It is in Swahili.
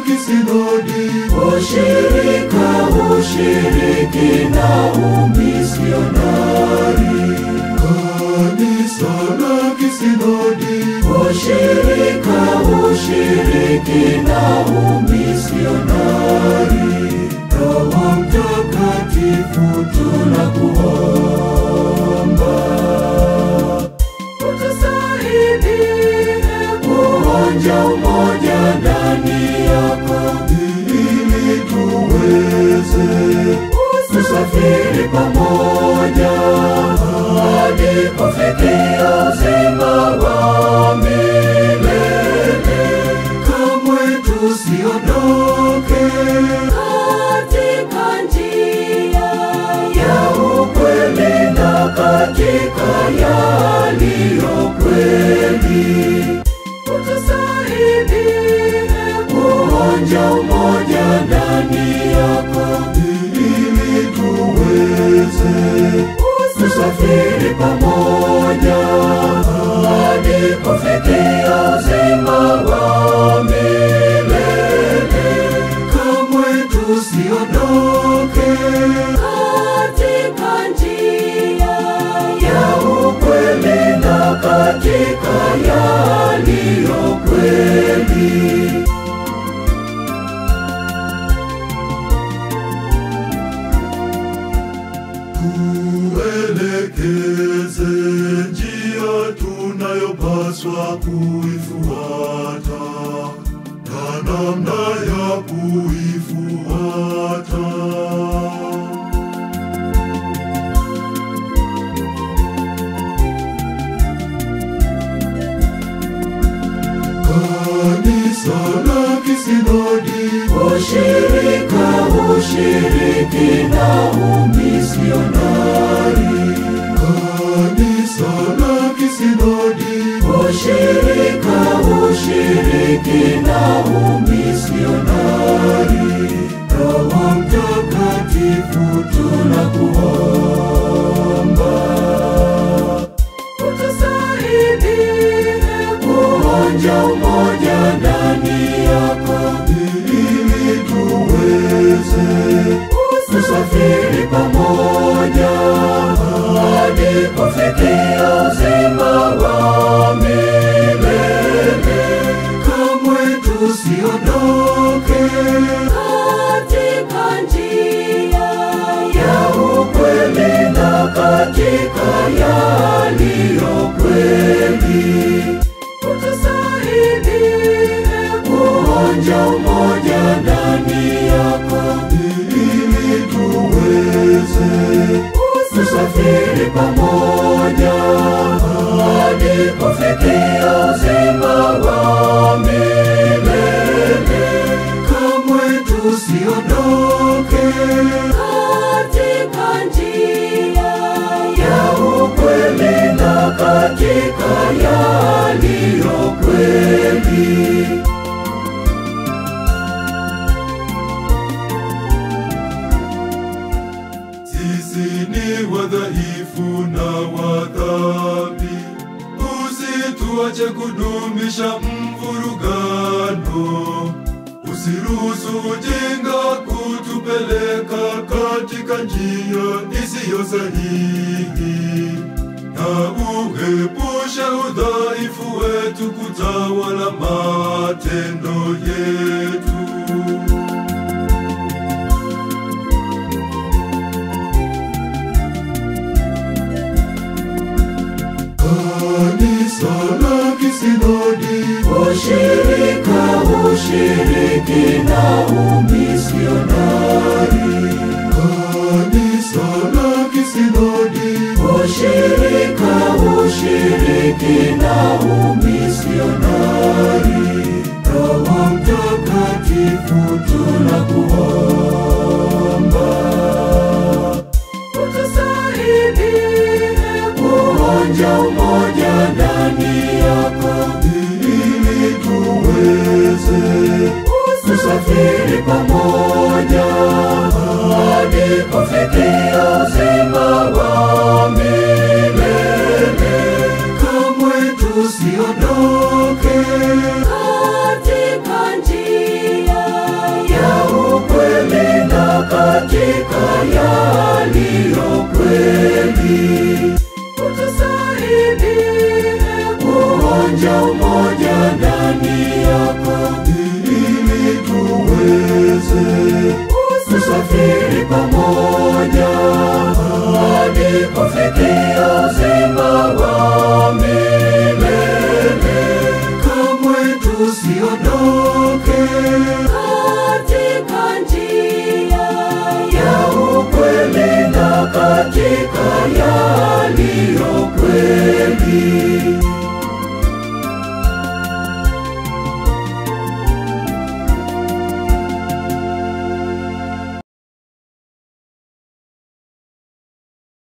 kisinodi, ushirika, ushiriki na umisionari, kanisa la kisinodi, ushirika, ushiriki na umisionari, Roho Mtakatifu tunakuomba utusaidie kuonja umoja ndani yako ili tuweze kusafiri pamoja hadi kufikia uzima wa milele. kamwe tusiondoke Katika njia ya ukweli na katika yaliyo kweli, utusaidie kuonja umoja ndani yako ili tuweze kusafiri pamoja hadi kufikia uzima wa milele. kamwe tusiondoke Katika njia ya ukweli na katika yaliyo kweli. tuelekeze njia tunayopaswa kuifuata na namna ya kuifuata. Kanisa la kisinodi, Ushirika, ushiriki na umisionari, kanisa la kisinodi, ushirika, ushiriki na umisionari, Roho Mtakatifu tunakuomba utusaidie kuonja umoja ndani yako ili tuweze kusafiri pamoja hadi kufikia uzima wa milele. kamwe tusiondoke Katika njia ya ukweli na katika yaliyo kweli, utusaidie kuonja umoja ndani yako ili tuweze kusafiri pamoja hadi kufikia uzima wa milele. kamwe tusiondoke Katika njia ya ukweli na katika yaliyo kweli. sisi ni wadhaifu na wadhambi usituache kudumisha mvurugano usiruhusu ujinga kutupeleka katika njia isiyo sahihi na uepushe udhaifu wetu kutawala matendo yetu Kanisa la kisinodi, Ushirika, ushiriki na umisionari, kanisa la kisinodi, ushirika, ushiriki na umisionari, Roho Mtakatifu tunakuomba utusaidie kuonja umoja ndani yako ili tuweze kusafiri pamoja hadi kufikia uzima wa milele. kamwe tusiondoke Katika njia kuonja umoja ndani yako ili tuweze kusafiri pamoja hadi kufikia uzima wa milele. kamwe tusiondoke Katika njia ya ukweli na katika yaliyo kweli